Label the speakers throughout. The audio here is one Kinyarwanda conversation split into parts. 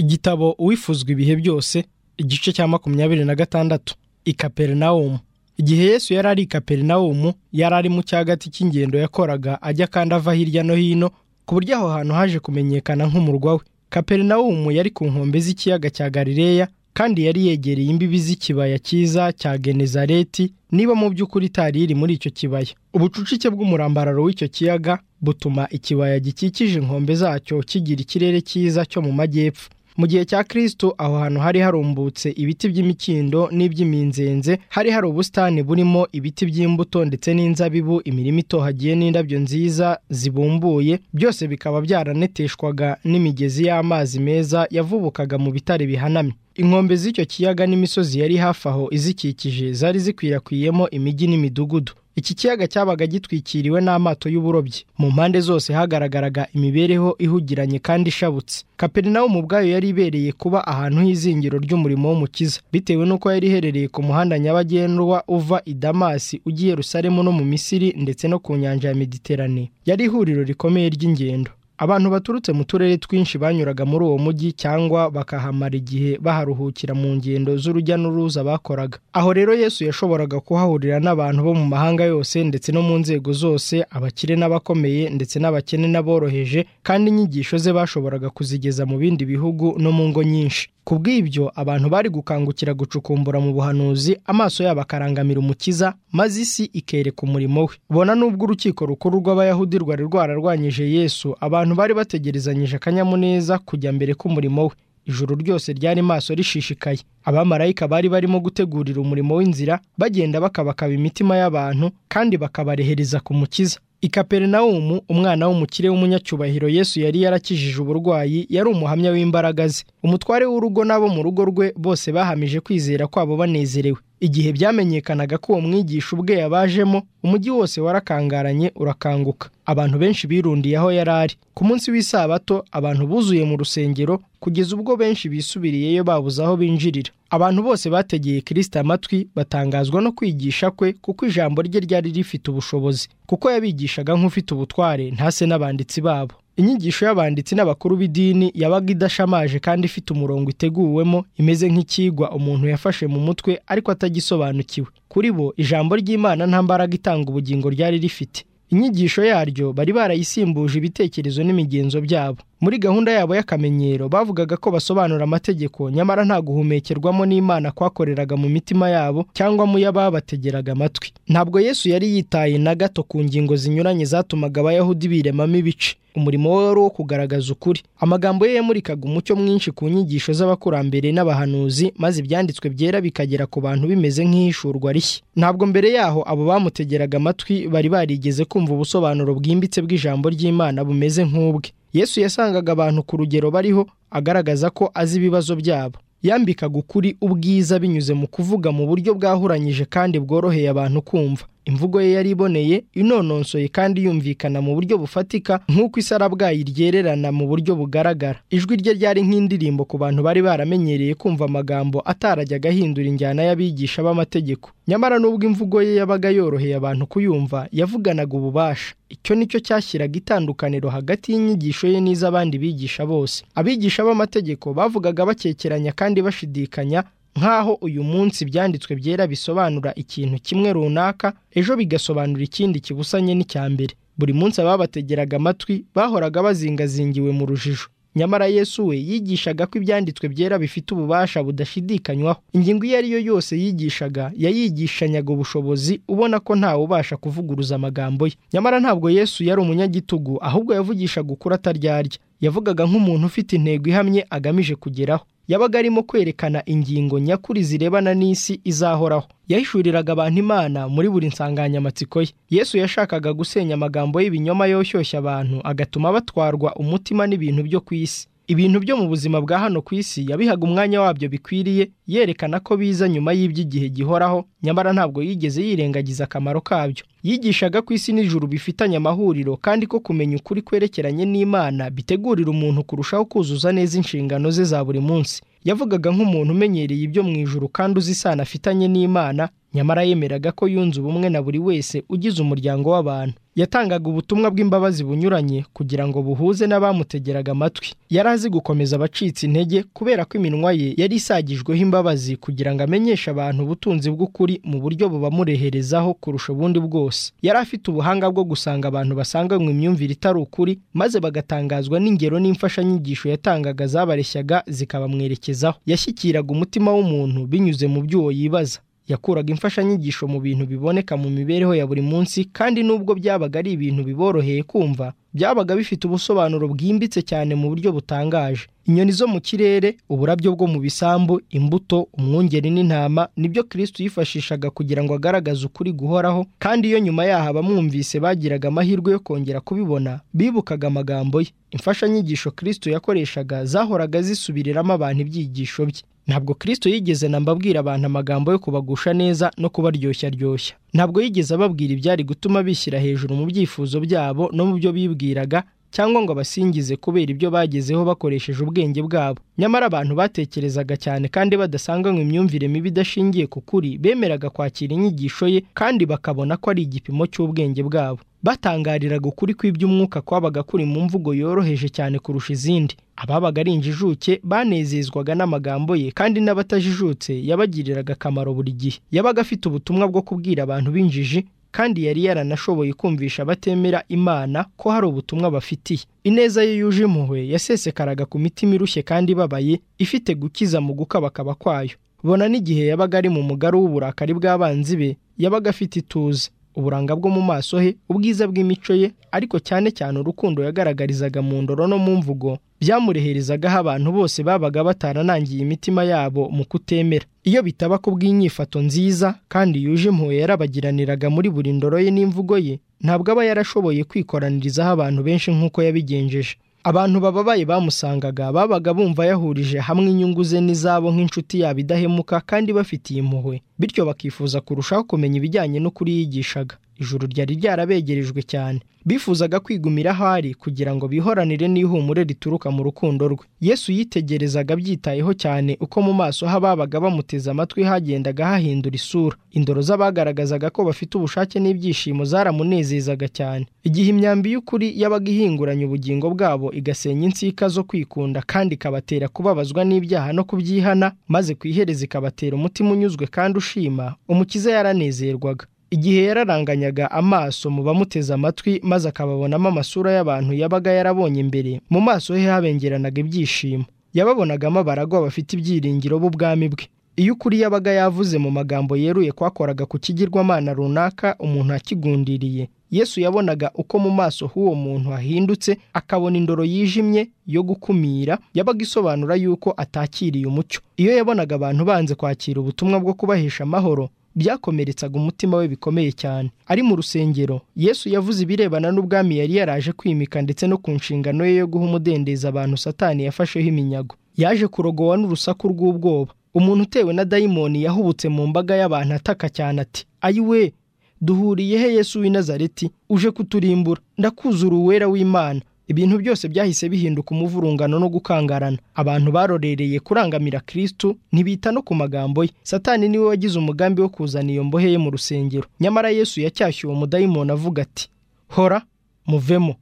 Speaker 1: igitabo uwifuzwa ibihe byose igice cya makumyabiri na gatandatu i kaperinawumu igihe yesu yari ari i kaperinawumu yari ari mu cyagati cy'ingendo yakoraga ajya kandi ava hirya no hino ku buryo aho hantu haje kumenyekana nk'umurwa we kaperinawumu yari ku nkombe z'ikiyaga cya galileya kandi yari yegereye imbibi z'ikibaya cyiza cya genezareti niba mu by'ukuri itari iri muri icyo kibaya ubucucike bw'umurambararo w'icyo kiyaga butuma ikibaya gikikije inkombe zacyo kigira ikirere cyiza cyo mu majyepfo mu gihe cya kristo aho hantu hari harumbutse ibiti by'imikindo n'iby'iminzenze hari hari ubusitani burimo ibiti by'imbuto ndetse n'inzabibu imirima itohagiye n'indabyo nziza zibumbuye byose bikaba byaraneteshwaga n'imigezi y'amazi meza yavubukaga mu bitare bihanamye inkombe z'icyo kiyaga n'imisozi yari hafi aho izikikije zari zikwirakwiyemo imijyi n'imidugudu iki kiyaga cyabaga gitwikiriwe n'amato y'uburobyi mu mpande zose hagaragaraga imibereho ihugiranye kandi ishabutse kaperinawumu ubwayo yari ibereye kuba ahantu h'izingiro ry'umurimo w'umukiza bitewe n'uko yari iherereye ku muhanda nyabagendwa uva i damasi ugiye rusaremu no mu misiri ndetse no ku nyanja ya mediterane yari ihuriro rikomeye ry'ingendo abantu baturutse mu turere twinshi banyuraga muri uwo mujyi cyangwa bakahamara igihe baharuhukira mu ngendo z'urujya n'uruza bakoraga aho rero yesu yashoboraga kuhahurira n'abantu bo mu mahanga yose ndetse no mu nzego zose abakire n'abakomeye ndetse n'abakene n'aboroheje kandi inyigisho ze bashoboraga kuzigeza mu bindi bihugu no mu ngo nyinshi ku bw'ibyo abantu bari gukangukira gucukumbura mu buhanuzi amaso yabo akarangamira umukiza maze isi ikereka umurimo we bona n'ubwo urukiko rukuru rw'abayahudi rwari rwararwanyije yesu abantu bari bategerezanyije akanyamuneza kujya mbere k'umurimo we ijuru ryose ryari maso rishishikaye abamarayika bari barimo gutegurira umurimo w'inzira bagenda bakabakaba imitima y'abantu kandi bakabarehereza ku mukiza i kaperinawumu umwana w'umukire w'umunyacyubahiro yesu yari yarakijije uburwayi yari umuhamya w'imbaraga ze umutware w'urugo n'abo mu rugo rwe bose bahamije kwizera kwabo banezerewe igihe byamenyekanaga ko uwo mwigisha ubwe yabajemo umujyi wose warakangaranye urakanguka abantu benshi birundiye aho yari ari ku munsi w'isabato abantu buzuye mu rusengero kugeza ubwo benshi bisubiriyeyo babuze aho binjirira abantu bose bategeye kirisita amatwi batangazwa no kwigisha kwe kuko ijambo rye ryari rifite ubushobozi kuko yabigishaga nk'ufite ubutware ntase n'abanditsi babo inyigisho y'abanditsi n'abakuru b'idini yabaga idashamaje kandi ifite umurongo iteguwemo imeze nk'icyigwa umuntu yafashe mu mutwe ariko atagisobanukiwe kuri bo ijambo ry'imana nta mbaraga itanga ubugingo ryari rifite inyigisho yaryo bari barayisimbuje ibitekerezo n'imigenzo byabo muri gahunda yabo y'akamenyero bavugaga ko basobanura amategeko nyamara nta guhumekerwamo n'imana kwakoreraga mu mitima yabo cyangwa mu y'ababategeraga amatwi ntabwo yesu yari yitaye na gato ku ngingo zinyuranye zatumaga abayahudi biremamo ibice umurimo we wari uwo kugaragaza ukuri amagambo ye yamurikaga umucyo mwinshi ku nyigisho z'abakurambere n'abahanuzi maze ibyanditswe byera bikagera ku bantu bimeze nk'ihishurwa rishya ntabwo mbere yaho abo bamutegeraga amatwi bari barigeze kumva ubusobanuro bwimbitse bw'ijambo ry'imana bumeze nk'ubwe yesu yasangaga abantu ku rugero bariho agaragaza ko azi ibibazo byabo yambikaga ukuri ubwiza binyuze mu kuvuga mu buryo bwahuranyije kandi bworoheye abantu kumva imvugo ye yari iboneye inononsoye kandi yumvikana mu buryo bufatika nk'uko isarabwayi ryererana mu buryo bugaragara ijwi rye ryari nk'indirimbo ku bantu bari baramenyereye kumva amagambo atarajyaga ahindura injyana y'abigisha b'amategeko nyamara n'ubwo imvugo ye yabaga yoroheye abantu kuyumva yavuganaga ububasha icyo nicyo cyashyiraga itandukaniro hagati y'inyigisho ye n'iz'abandi bigisha bose abigisha b'amategeko bavugaga bakekeranya kandi bashidikanya nk'aho uyu munsi ibyanditswe byera bisobanura ikintu kimwe runaka ejo bigasobanura ikindi kibusanye n'icya mbere buri munsi ababategeraga amatwi bahoraga bazingazingiwe mu rujijo nyamara yesu we yigishaga ko ibyanditswe byera bifite ububasha budashidikanywaho ingingo iyo ari yo yose yigishaga yayigishanyaga ubushobozi ubona ko ntawe ubasha kuvuguruza amagambo ye nyamara ntabwo yesu yari umunyagitugu ahubwo yavugishaga ukuri ataryarya yavugaga nk'umuntu ufite intego ihamye agamije kugeraho yabaga arimo kwerekana ingingo nyakuri zirebana n'isi izahoraho yahishuriraga abantu imana muri buri nsanganyamatsiko ye yesu yashakaga gusenya amagambo y'ibinyoma yoshyushya abantu agatuma batwarwa umutima n'ibintu byo ku isi ibintu byo mu buzima bwa hano ku isi yabihaga umwanya wabyo bikwiriye yerekana ko biza nyuma y'iby'igihe gihoraho nyamara ntabwo yigeze yirengagiza akamaro kabyo yigishaga ko isi n'ijuru bifitanye amahuriro kandi ko kumenya ukuri kwerekeranye n'imana bitegurira umuntu kurushaho kuzuza neza inshingano ze za buri munsi yavugaga nk'umuntu umenyereye ibyo mu ijuru kandi uzi isano afitanye n'imana nyamara yemeraga ko yunze ubumwe na buri wese ugize umuryango w'abantu yatangaga ubutumwa bw'imbabazi bunyuranye kugira ngo buhuze n'abamutegeraga amatwi yari azi gukomeza abacitse intege kubera ko iminwa ye yari isagijweho imbabazi kugira ngo amenyeshe abantu ubutunzi bw'ukuri mu buryo bubamureherezaho kurusha ubundi bwose yari afite ubuhanga bwo gusanga abantu basanganywe imyumvire itari ukuri maze bagatangazwa n'ingero n'imfashanyigisho yatangaga zabareshyaga zikabamwerekezaho yashyikiraga umutima w'umuntu binyuze mu by'uwo yibaza yakuraga imfashanyigisho mu bintu biboneka mu mibereho ya buri munsi kandi n'ubwo byabaga ari ibintu biboroheye kumva byabaga bifite ubusobanuro bwimbitse cyane mu buryo butangaje inyoni zo mu kirere uburabyo bwo mu bisambu imbuto umwungeri n'intama nibyo kirisiti yifashishaga kugira ngo agaragaze ukuri guhoraho kandi iyo nyuma yaho abamwumvise bagiraga amahirwe yo kongera kubibona bibukaga amagambo ye imfashanyigisho kirisito yakoreshaga zahoraga zisubiriramo abantu ibyigisho bye ntabwo kirisito yigeze na mbabwira abantu amagambo yo kubagusha neza no kubaryoshya aryoshya ntabwo yigeze ababwira ibyari gutuma bishyira hejuru mu byifuzo byabo no mu byo bibwiraga cyangwa ngo abasingize kubera ibyo bagezeho bakoresheje ubwenge bwabo nyamara abantu batekerezaga cyane kandi badasanganywe imyumvire mibi idashingiye ku kuri bemeraga kwakira inyigisho ye kandi bakabona ko ari igipimo cy'ubwenge bwabo batangariraga ukuri kw'iby'umwuka kwabaga kuri mu mvugo yoroheje cyane kurusha izindi ababaga ari injijuke banezezwaga n'amagambo ye kandi n'abatajijutse yabagiriraga akamaro buri gihe yabaga afite ubutumwa bwo kubwira abantu b'injiji kandi yari yaranashoboye kumvisha abatemera imana ko hari ubutumwa bafitiye ineza ye yuje impuhwe yasesekaraga ku mitima irushye kandi ibabaye ifite gukiza mu gukabakaba kwayo bona n'igihe yabaga ari mu mugaru w'uburakari bw'abanzi be yabaga afite ituze uburanga bwo mu maso he ubwiza bw'imico ye ariko cyane cyane urukundo yagaragarizaga mu ndoro no mu mvugo byamureherezaga abantu bose babaga bataranangiye imitima yabo mu kutemera iyo bitaba ku bw'inyifato nziza kandi yuje impuhwe yarabagiraniraga muri buri ndoro ye n'imvugo ye ntabwo aba yarashoboye kwikoranirizaho abantu benshi nk'uko yabigenjeje abantu bababaye bamusangaga babaga bumva yahurije hamwe inyungu ze n'izabo nk'inshuti yabo idahemuka kandi bafitiye impuhwe bityo bakifuza kurushaho kumenya ibijyanye n'ukuri yigishaga ijuru ryari ryarabegerejwe cyane bifuzaga kwigumira aho ari kugira ngo bihoranire n'ihumure rituruka mu rukundo rwe yesu yitegerezaga abyitayeho cyane uko mu maso h'ababaga bamuteze amatwi hagendaga hahindura isura indoro z'abagaragazaga ko bafite ubushake n'ibyishimo zaramunezezaga cyane igihe imyambi y'ukuri yabaga ihinguranye ubugingo bwabo igasenya insika zo kwikunda kandi ikabatera kubabazwa n'ibyaha no kubyihana maze ku ihereza ikabatera umutima unyuzwe kandi ushima umukiza yaranezerwaga igihe yararanganyaga amaso mu bamuteze amatwi maze akababonamo amasura y'abantu yabaga yarabonye mbere mu maso he habengeranaga ibyishimo yababonagamo abaragwa bafite ibyiringiro b'ubwami bwe iyo ukuri yabaga yavuze mu magambo yeruye kwakoraga ku kigirwamana runaka umuntu akigundiriye yesu yabonaga uko mu maso h'uwo muntu hahindutse akabona indoro yijimye yo gukumira yabaga isobanura yuko atakiriye umucyo iyo yabonaga abantu banze kwakira ubutumwa bwo kubahesha amahoro byakomeretsaga umutima we bikomeye cyane ari mu rusengero yesu yavuze ibirebana n'ubwami yari yaraje kwimika ndetse no ku nshingano ye yo guha umudendezo abantu satani yafasheho iminyago yaje kurogowa n'urusaku rw'ubwoba umuntu utewe na dayimoni yahubutse mu mbaga y'abantu ataka cyane ati ayiwe duhuriye he yesu w'inazareti uje kuturimbura ndakuzura uwera w'imana ibintu byose byahise bihinduka umuvurungano no gukangarana abantu barorereye kurangamira kirisitu ntibita no ku magambo ye satani niwe wagize umugambi wo kuzana iyo mbohe ye mu rusengero nyamara yesu yacyashye uwo mudayimoni avuga ati hora muvemo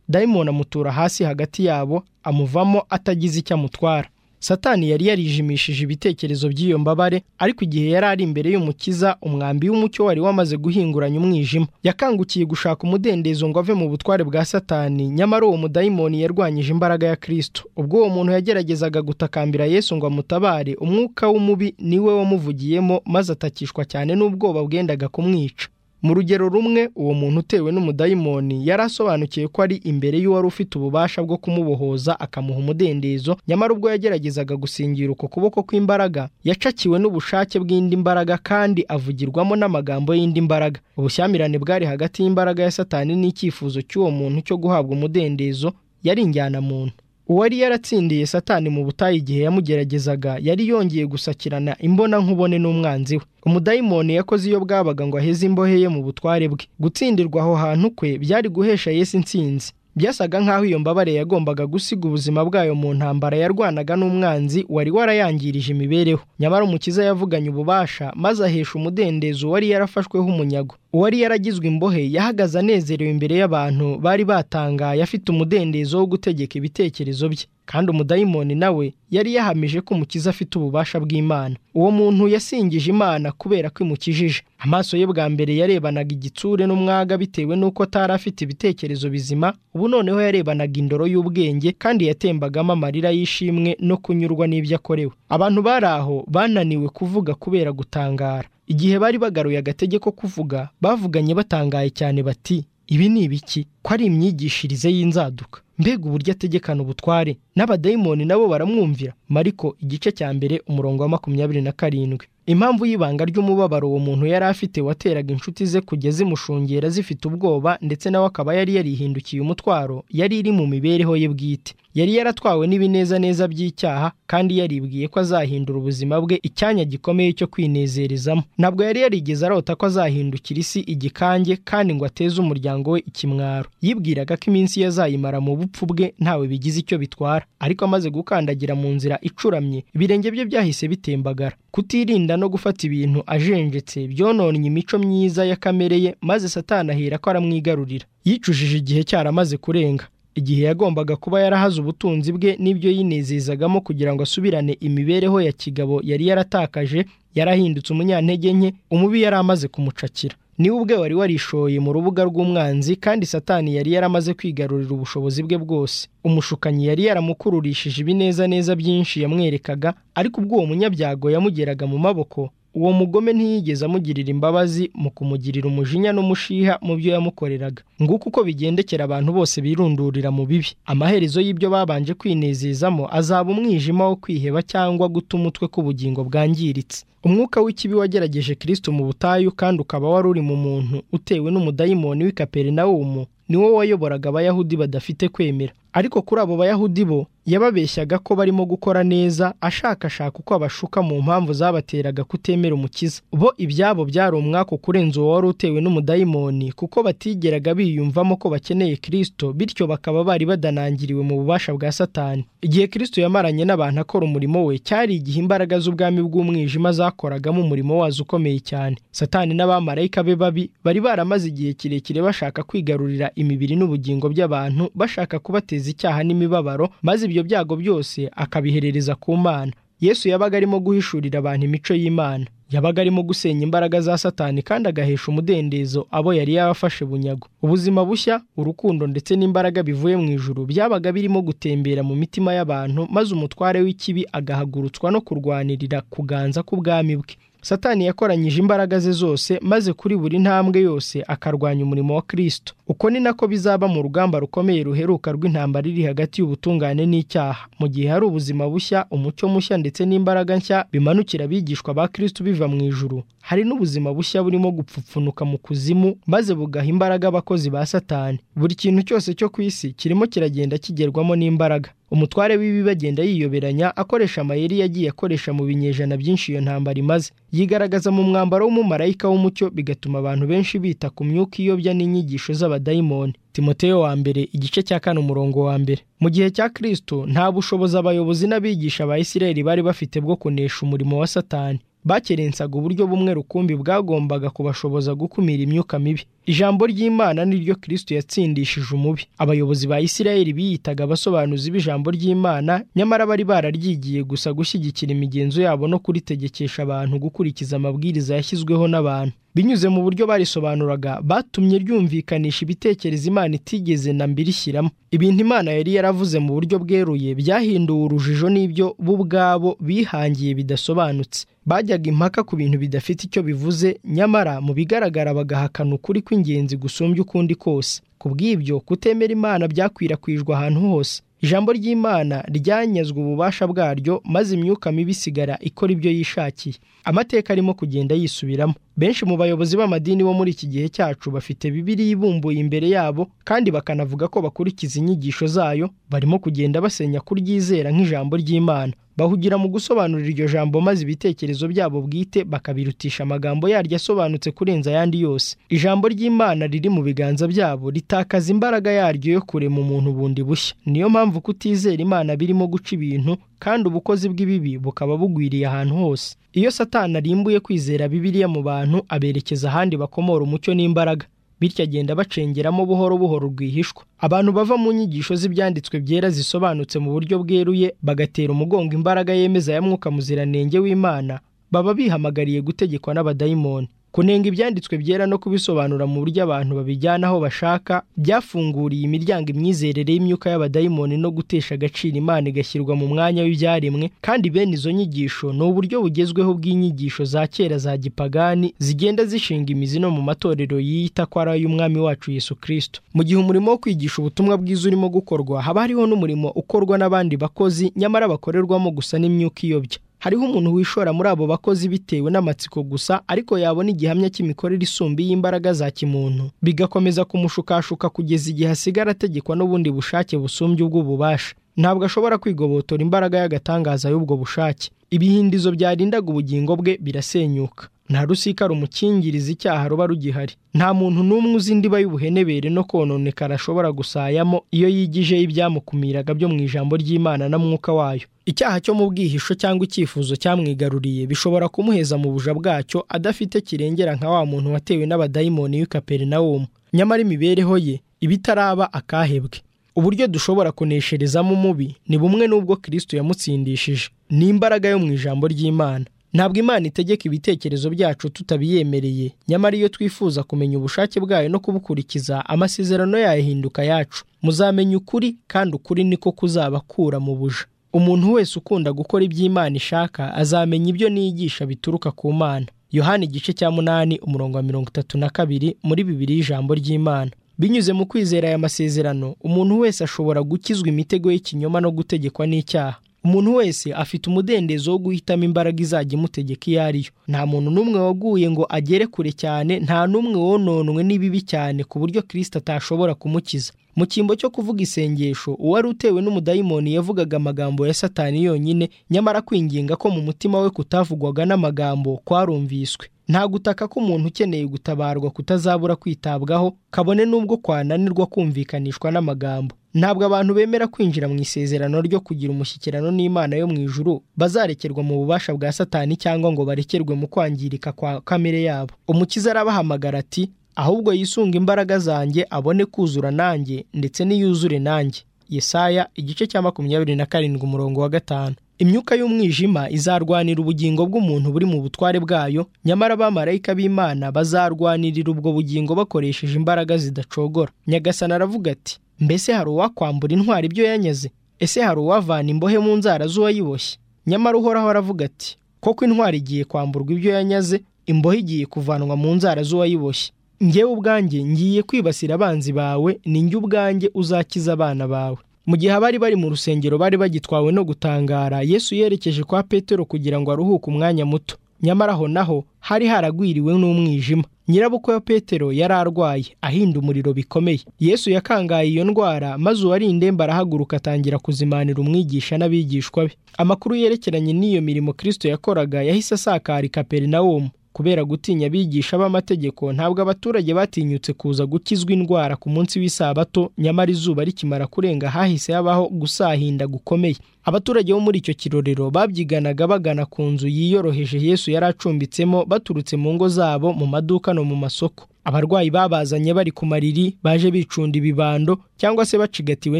Speaker 1: dayimoni amutura hasi hagati yabo amuvamo atagize icyo amutwara satani yari yarijimishije ibitekerezo by'iyo mbabare ariko igihe yari ari imbere y'umukiza umwambi w'umucyo wari wamaze guhinguranya umwijima yakangukiye gushaka umudendezo ngo ave mu butware bwa satani nyamara uwo mudayimoni yarwanyije imbaraga ya kirisito ubwo uwo muntu yageragezaga gutakambira yesu ngo amutabare umwuka w'umubi niwe wamuvugiyemo maze atakishwa cyane n'ubwoba bwendaga kumwica mu rugero rumwe uwo muntu utewe n'umudayimoni yari asobanukiwe ko ari imbere y'uwari ufite ububasha bwo kumubohoza akamuha umudendezo nyamara ubwo yageragezaga gusingira uko kuboko kw'imbaraga yacakiwe n'ubushake bw'indi mbaraga kandi avugirwamo n'amagambo y'indi mbaraga ubushyamirane bwari hagati y'imbaraga ya satani n'icyifuzo cy'uwo muntu cyo guhabwa umudendezo yari injyanamuntu uwari yaratsindiye satani mu butayu igihe yamugeragezaga yari yongeye gusakirana imbona nkubone n'umwanzi we umudayimoni yakoze iyo bwabaga ngo aheze imbohe ye mu butware bwe gutsindirwa aho hantu kwe byari guhesha Yesu intsinzi byasaga nk'aho iyo mbabare yagombaga gusiga ubuzima bwayo mu ntambara yarwanaga n'umwanzi wari warayangirije imibereho nyamara umukiza yavuganye ububasha maze ahesha umudendezo uwari yarafashweho umunyago uwari yaragizwe imbohe yahagaze anezerewe imbere y'abantu bari batangaye afite umudendezo wo gutegeka ibitekerezo bye kandi umudayimoni nawe yari yahamije ko umukiza afite ububasha bw'imana uwo muntu yasingije imana kubera ko imukijije amaso ye bwa mbere yarebanaga igitsure n'umwaga bitewe n'uko atari afite ibitekerezo bizima ubu noneho yarebanaga indoro y'ubwenge kandi yatembagamo amarira y'ishimwe no kunyurwa n'ibyo akorewe abantu bari aho bananiwe kuvuga kubera gutangara igihe bari bagaruye agatege ko kuvuga bavuganye batangaye cyane bati ibi ni ibiki ko ari imyigishirize y'inzaduka mbega uburyo ategekana ubutware n'abadayimoni nabo baramwumvira mariko igice cya mbere umurongo wa makumyabiri na karindwi impamvu y'ibanga ry'umubabaro uwo muntu yari afite wateraga inshuti ze kujya zimushungera zifite ubwoba ndetse nawe akaba yari yarihindukiye umutwaro yari iri mu mibereho ye bwite yari yaratwawe n'ibinezaneza by'icyaha kandi yaribwiye ko azahindura ubuzima bwe icyanya gikomeye cyo kwinezerezamo ntabwo yari yarigeze arota ko azahindukira isi igikange kandi ngo ateze umuryango we ikimwaro yibwiraga ko iminsi ye azayimara mu bupfu bwe ntawe bigize icyo bitwara ariko amaze gukandagira mu nzira icuramye ibirenge bye byahise bitembagara kutirinda no gufata ibintu ajenjetse byononnye imico myiza ya kamere ye maze satana ahera ko aramwigarurira yicujije igihe cyaramaze kurenga igihe yagombaga kuba yarahaze ubutunzi bwe n'ibyo yinezezagamo kugira ngo asubirane imibereho ya kigabo yari yaratakaje yarahindutse umunyantege nke umubi yari amaze kumucakira niwe ubwe wari warishoye mu rubuga rw'umwanzi kandi satani yari yaramaze kwigarurira ubushobozi bwe bwose umushukanyi yari yaramukururishije ibinezaneza byinshi yamwerekaga ariko ubwo uwo munyabyago yamugeraga mu maboko uwo mugome ntiyigeze amugirira imbabazi mu kumugirira umujinya n'umushiha mu byo yamukoreraga nguko uko bigendekera abantu bose birundurira mu bibi amaherezo y'ibyo babanje kwinezezamo azaba umwijima wo kwiheba cyangwa guta umutwe k'ubugingo bwangiritse umwuka w'ikibi wagerageje kirisito mu butayu kandi ukaba wari uri mu muntu utewe n'umudayimoni w'i kaperinawumu niwo wayoboraga abayahudi badafite kwemera ariko kuri abo bayahudi bo yababeshyaga ko barimo gukora neza ashakashaka uko abashuka mu mpamvu zabateraga kutemera umukiza bo ibyabo byari umwaka ukurenza uwo wari utewe n'umudayimoni kuko batigeraga biyumvamo ko bakeneye kirisito bityo bakaba bari badanangiriwe mu bubasha bwa satani igihe kirisito yamaranye n'abantu akora umurimo we cyari igihe imbaraga z'ubwami bw'umwijima zakoragamo umurimo wazo ukomeye cyane satani n'abamarayika be babi bari baramaze igihe kirekire bashaka kwigarurira imibiri n'ubugingo by'abantu bashaka kubateza icyaha n'imibabaro maze ibyo byago byose akabiherereza ku mana yesu yabaga arimo guhishurira abantu imico y'imana yabaga arimo gusenya imbaraga za satani kandi agahesha umudendezo abo yari yarafashe bunyago ubuzima bushya urukundo ndetse n'imbaraga bivuye mu ijuru byabaga birimo gutembera mu mitima y'abantu maze umutware w'ikibi agahagurutswa no kurwanirira kuganza k'ubwami bwe satani yakoranyije imbaraga ze zose maze kuri buri ntambwe yose akarwanya umurimo wa kirisito uko ni nako bizaba mu rugamba rukomeye ruheruka rw'intambara iri hagati y'ubutungane n'icyaha mu gihe hari ubuzima bushya umucyo mushya ndetse n'imbaraga nshya bimanukira abigishwa ba kirisito biva mu ijuru hari n'ubuzima bushya burimo gupfupfunuka mu kuzimu maze bugaha imbaraga abakozi ba satani buri kintu cyose cyo ku isi kirimo kiragenda kigerwamo n'imbaraga umutware w'ibi bagenda yiyoberanya akoresha amayeri yagiye akoresha mu binyejana byinshi iyo ntambara imaze yigaragaza mu mwambaro w'umumarayika w'umucyo bigatuma abantu benshi bita ku myuka iyobya n'inyigisho z'abadayimoni timoteyo wa mbere igice cya kane umurongo wa mbere mu gihe cya kirisito nta bushobozi abayobozi n'abigisha ba isirayeli bari bafite bwo kunesha umurimo wa satani bakerensaga uburyo bumwe rukumbi bwagombaga kubashoboza gukumira imyuka mibi ijambo ry'imana niryo kirisito yatsindishije umubi abayobozi ba isirayeli biyitaga abasobanuzi b'ijambo ry'imana nyamara bari bararyigiye gusa gushyigikira imigenzo yabo no kuritegekesha abantu gukurikiza amabwiriza yashyizweho n'abantu binyuze mu buryo barisobanuraga batumye ryumvikanisha ibitekerezo imana itigeze na mbiri ishyiramo ibintu imana yari yaravuze mu buryo bweruye byahinduwe urujijo n'ibyo bo ubwabo bihangiye bidasobanutse bajyaga impaka ku bintu bidafite icyo bivuze nyamara mu bigaragara bagahakana ukuri kw'ingenzi gusumbya ukundi kose ku bw'ibyo kutemera imana byakwirakwijwe ahantu hose ijambo ry'imana ryanyazwe ububasha bwaryo maze imyuka mibi isigara ikora ibyo yishakiye amateka arimo kugenda yisubiramo benshi mu bayobozi b'amadini bo muri iki gihe cyacu bafite bibiri ibumbuye imbere yabo kandi bakanavuga ko bakurikiza inyigisho zayo barimo kugenda basenya kuryizera nk'ijambo ry'imana bahugira mu gusobanura iryo jambo maze ibitekerezo byabo bwite bakabirutisha amagambo yaryo asobanutse kurenza ayandi yose ijambo ry'imana riri mu biganza byabo ritakaza imbaraga yaryo yo kurema umuntu bundi bushya niyo mpamvu kutizera imana birimo guca ibintu kandi ubukozi bw'ibibi bukaba bugwiriye ahantu hose iyo satana arimbuye kwizera bibiriya mu bantu aberekeza ahandi bakomora umucyo n'imbaraga bityo agenda bacengeramo buhoro buhoro rwihishwa abantu bava mu nyigisho z'ibyanditswe byera zisobanutse mu buryo bweruye bagatera umugongo imbaraga yemeza ya mwuka muziranenge w'imana baba bihamagariye gutegekwa n'abadayimoni kunenga ibyanditswe byera no kubisobanura mu buryo abantu babijyana aho bashaka byafunguriye imiryango imyizerere y'imyuka y'abadayimoni no gutesha agaciro imana igashyirwa mu mwanya w'ibyaremwe kandi bene izo nyigisho ni uburyo bugezweho bw'inyigisho za kera za gipagani zigenda zishinga imizi no mu matorero yiyita ko ari ay'umwami wacu yesu kirisito mu gihe umurimo wo kwigisha ubutumwa bwiza urimo gukorwa haba hariho n'umurimo ukorwa n'abandi bakozi nyamara bakorerwamo gusa n'imyuka iyobya hariho umuntu wishora muri abo bakozi bitewe n'amatsiko gusa ariko yabona igihamya cy'imikorere isumbi y'imbaraga za kimuntu bigakomeza kumushukashuka kugeza igihe asigara ategekwa n'ubundi bushake busumbye ubw'ububasha ntabwo ashobora kwigobotora imbaraga y'agatangaza y'ubwo bushake ibihindizo byarindaga ubugingo bwe birasenyuka nta rusika rumukingiriza icyaha ruba rugihari nta muntu n'umwe uzi indiba y'ubuhenebere no kononekara ashobora gusayamo iyo yigijeho ibyamukumiraga byo mu ijambo ry'imana na mwuka wayo icyaha cyo mu bwihisho cyangwa icyifuzo cyamwigaruriye bishobora kumuheza mu buja bwacyo adafite kirengera nka wa muntu watewe n'abadayimoni w'i kaperinawumu nyamara imibereho ye ibitaraba akahebwe uburyo dushobora kunesherezamo umubi ni bumwe n'ubwo kirisito yamutsindishije ni imbaraga yo mu ijambo ry'imana ntabwo imana itegeka ibitekerezo byacu tutabiyemereye nyamara iyo twifuza kumenya ubushake bwayo no kubukurikiza amasezerano yahinduka yacu muzamenya ukuri kandi ukuri niko kuzabakura mu buja umuntu wese ukunda gukora iby'imana ishaka azamenya ibyo niyigisha bituruka ku mana yohani igice cya munani umurongo wa mirongo itatu na kabiri muri bibiri y'ijambo ry'imana binyuze mu kwizera aya masezerano umuntu wese ashobora gukizwa imitego y'ikinyoma no gutegekwa n'icyaha umuntu wese afite umudendezo wo guhitamo imbaraga izajya imutegeka iyo ari yo nta muntu n'umwe waguye ngo agere kure cyane nta n'umwe wononwe n'ibibi cyane ku buryo kirisita atashobora kumukiza mu cyimbo cyo kuvuga isengesho uwari utewe n'umudayimoni yavugaga amagambo ya satani yonyine nyamara kwinginga ko mu mutima we kutavugwaga n'amagambo kwarumviswe nta gutaka k'umuntu ukeneye gutabarwa kutazabura kwitabwaho kabone n'ubwo kwananirwa kumvikanishwa n'amagambo ntabwo abantu bemera kwinjira mu isezerano ryo kugira umushyikirano n'imana yo mu ijuru bazarekerwa mu bubasha bwa satani cyangwa ngo barekerwe mu kwangirika kwa kamere yabo umukiza arabahamagara ati ahubwo yisunga imbaraga zanjye abone kuzura nanjye ndetse n'iyuzure nanjye yesaya igice cya makumyabiri na karindwi umurongo wa gatanu imyuka y'umwijima izarwanira ubugingo bw'umuntu buri mu butware bwayo nyamara abamarayika b'imana bazarwanirira ubwo bugingo bakoresheje imbaraga zidacogora nyagasani aravuga ati mbese hari uwakwambura intwari ibyo yanyaze ese hari uwavana imbohe mu nzara z'uwayiboshye nyamara uhoraho aravuga ati koko intwari igiye kwamburwa ibyo yanyaze imbohe igiye kuvanwa mu nzara z'uwayiboshye ngewe ubwanjye ngiye kwibasira abanzi bawe ni njye ubwanjye uzakiza abana bawe mu gihe abari bari mu rusengero bari bagitwawe no gutangara yesu yerekeje kwa petero kugira ngo aruhuke umwanya muto nyamara aho naho hari haragwiriwe n'umwijima nyirabukwe wa petero yari arwaye ahinda umuriro bikomeye yesu yakangaye iyo ndwara maze uwari indembe arahaguruka atangira kuzimanira umwigisha n'abigishwa be amakuru yerekeranye n'iyo mirimo kirisito yakoraga yahise asakara ikaperinawumu kubera gutinya abigisha b'amategeko ntabwo abaturage batinyutse kuza gukizwa indwara ku munsi w'isabato nyamara izuba rikimara kurenga hahise habaho gusahinda gukomeye abaturage bo muri icyo kirorero babyiganaga bagana ku nzu yiyoroheje yesu yari acumbitsemo baturutse mu ngo zabo mu maduka no mu masoko abarwayi babazanye bari ku mariri baje bicunda ibibando cyangwa se bacigatiwe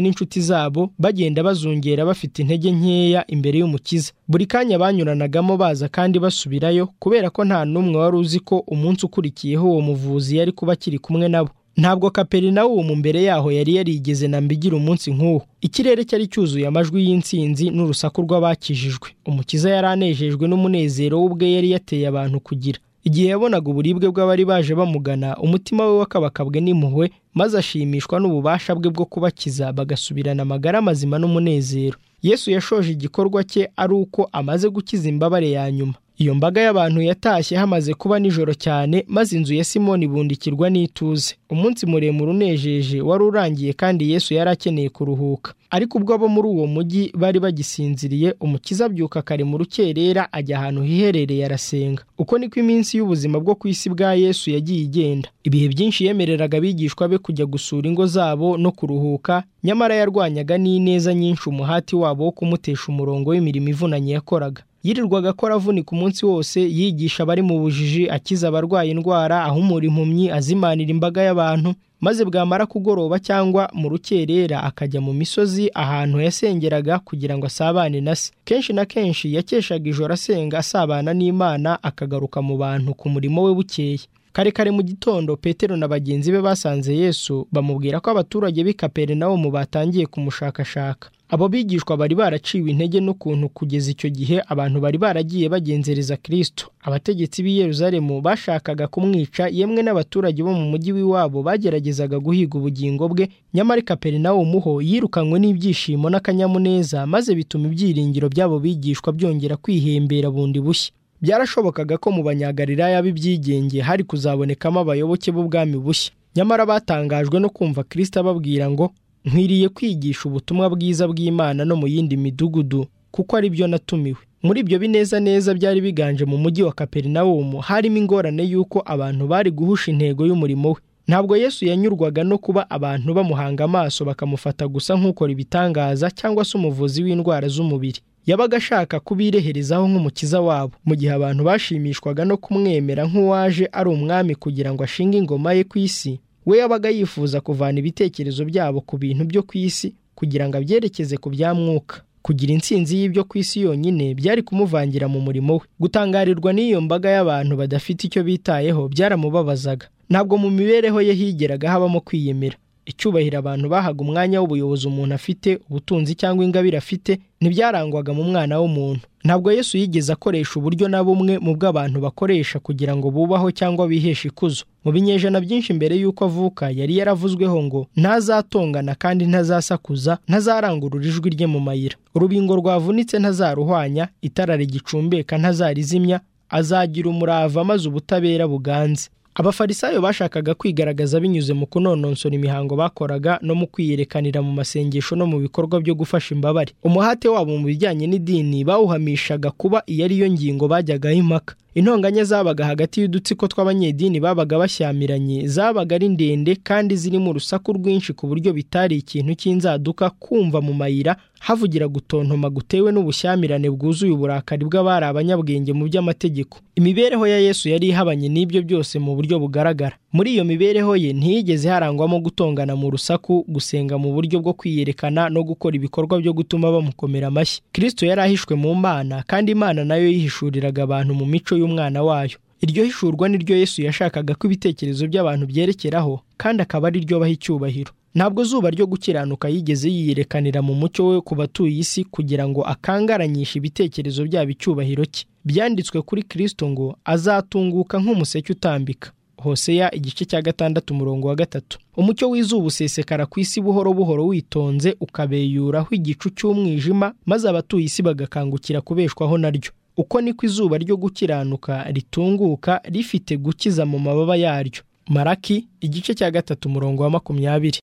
Speaker 1: n'inshuti zabo bagenda bazungera bafite intege nkeya imbere y'umukiza buri kanya banyuranagamo baza kandi basubirayo kubera ko nta n'umwe wari uzi ko umunsi ukurikiyeho uwo muvuzi yari kuba akiri kumwe nabo ntabwo kaperinawumu mbere yaho yari yarigeze na mbigira umunsi nk'uwo ikirere cyari cyuzuye amajwi y'insinzi n'urusaku rw'abakijijwe umukiza yari anejejwe n'umunezero w'ubwe yari yateye abantu kugira igihe yabonaga uburibwe bw'abari baje bamugana umutima we wakabakabwe n'impuhwe maze ashimishwa n'ububasha bwe bwo kubakiza bagasubirana amagara mazima n'umunezero yesu yashoje igikorwa cye ari uko amaze gukiza imbabare ya nyuma iyo mbaga y'abantu yatashye hamaze kuba nijoro cyane maze inzu ya simoni ibundikirwa n'ituze umunsi muremure unejeje wari urangiye kandi yesu yari akeneye kuruhuka ariko ubwo abo muri uwo mujyi bari bagisinziriye umukiza abyuka kare mu rukerera ajya ahantu hiherereye arasenga uko niko iminsi y'ubuzima bwo ku isi bwa yesu yagiye igenda ibihe byinshi yemereraga abigishwa be kujya gusura ingo zabo no kuruhuka nyamara yarwanyaga n'ineza nyinshi umuhati wabo wo kumutesha umurongo w'imirimo ivunanye yakoraga yirirwaga akora avunika umunsi wose yigisha abari mu bujiji akiza abarwaye indwara ahumura impumyi azimanira imbaga y'abantu maze bwamara kugoroba cyangwa mu rukerera akajya mu misozi ahantu yasengeraga kugira ngo asabane na se kenshi na kenshi yakeshaga ijoro asenga asabana n'imana akagaruka mu bantu ku murimo we bukeye kare kare mu gitondo petero na bagenzi be basanze yesu bamubwira ko abaturage b'i kaperinawumu batangiye kumushakashaka abo bigishwa bari baraciwe intege n'ukuntu kugeza icyo gihe abantu bari baragiye bagenzereza kristo abategetsi b'i yeruzalemu bashakaga kumwica yemwe n'abaturage bo mu mujyi w'iwabo bageragezaga guhiga ubugingo bwe nyamara i kaperinawumu ho yirukanywe n'ibyishimo n'akanyamuneza maze bituma ibyiringiro by'abo bigishwa byongera kwihembera bundi bushya byarashobokaga ko mu banyagalilaya b'ibyigenge hari kuzabonekamo abayoboke b'ubwami bushya nyamara batangajwe no kumva kirisita ababwira ngo nkwiriye kwigisha ubutumwa bwiza bw'imana no mu yindi midugudu kuko ari byo natumiwe muri ibyo bineza neza byari biganje mu mujyi wa kaperinawumu harimo ingorane y'uko abantu bari guhusha intego y'umurimo we ntabwo yesu yanyurwaga no kuba abantu bamuhanga amaso bakamufata gusa nk'ukora ibitangaza cyangwa se umuvuzi w'indwara z'umubiri yabaga ashaka kubireherezaho nk'umukiza wabo mu gihe abantu bashimishwaga no kumwemera nk'uwaje ari umwami kugira ngo ashinge ingoma ye ku isi we yabaga yifuza kuvana ibitekerezo byabo ku bintu byo ku isi kugira ngo abyerekeze ku bya mwuka kugira intsinzi y'ibyo ku isi yonyine byari kumuvangira mu murimo we gutangarirwa n'iyo mbaga y'abantu badafite icyo bitayeho byaramubabazaga ntabwo mu mibereho ye higeraga habamo kwiyemera icyubahiro abantu bahaga umwanya w'ubuyobozi umuntu afite ubutunzi cyangwa ingabire afite ntibyarangwaga mu mwana w'umuntu ntabwo yesu yigeze akoresha uburyo na bumwe mu bw'abantu bakoresha kugira ngo bubaho cyangwa biheshe ikuzo mu binyejana byinshi mbere y'uko avuka yari yaravuzweho ngo ntazatongana kandi ntazasakuza ntazarangurura ijwi rye mu mayira urubingo rwavunitse ntazaruhwanya itara rigicumbeka ntazarizimya azagira umurava maze ubutabera buganze abafarisayo bashakaga kwigaragaza binyuze mu kunononsora imihango bakoraga no mu kwiyerekanira mu masengesho no mu bikorwa byo gufasha imbabare umuhate wabo mu bijyanye n'idini bawuhamishaga kuba iyo ariyo ngingo bajyagaho impaka intonganya zabaga hagati y'udutsiko tw'abanyedini babaga bashyamiranye zabaga ari ndende kandi zirimo urusaku rwinshi ku buryo bitari ikintu cy'inzaduka kumva mu mayira havugira gutontoma gutewe n'ubushyamirane bwuzuye uburakari bw'abari abanyabwenge mu by'amategeko imibereho ya yesu yari ihabanye n'ibyo byose mu buryo bugaragara muri iyo mibereho ye ntiyigeze harangwamo gutongana mu rusaku gusenga mu buryo bwo kwiyerekana no gukora ibikorwa byo gutuma bamukomera amashyi kirisito yari ahishwe mu mana kandi imana nayo yihishuriraga abantu mu mico y'umwana wayo iryo hishurwa niryo yesu yashakaga ko ibitekerezo by'abantu byerekeraho kandi akaba ari ryo baha icyubahiro ntabwo zuba ryo gukiranuka yigeze yiyerekanira mu mucyo we ku batuye isi kugira ngo akangaranyishe ibitekerezo byabo icyubahiro cye byanditswe kuri kirisito ngo azatunguka nk'umuseke utambika hoseya igice cya gatandatu umurongo wa gatatu umucyo w'izuba usesekara ku isi buhoro buhoro witonze ukabeyuraho igicu cy'umwijima maze abatuye isi bagakangukira kubeshwaho naryo uko niko izuba ryo gukiranuka ritunguka rifite gukiza mu mababa yaryo maraki igice cya gatatu umurongo wa makumyabiri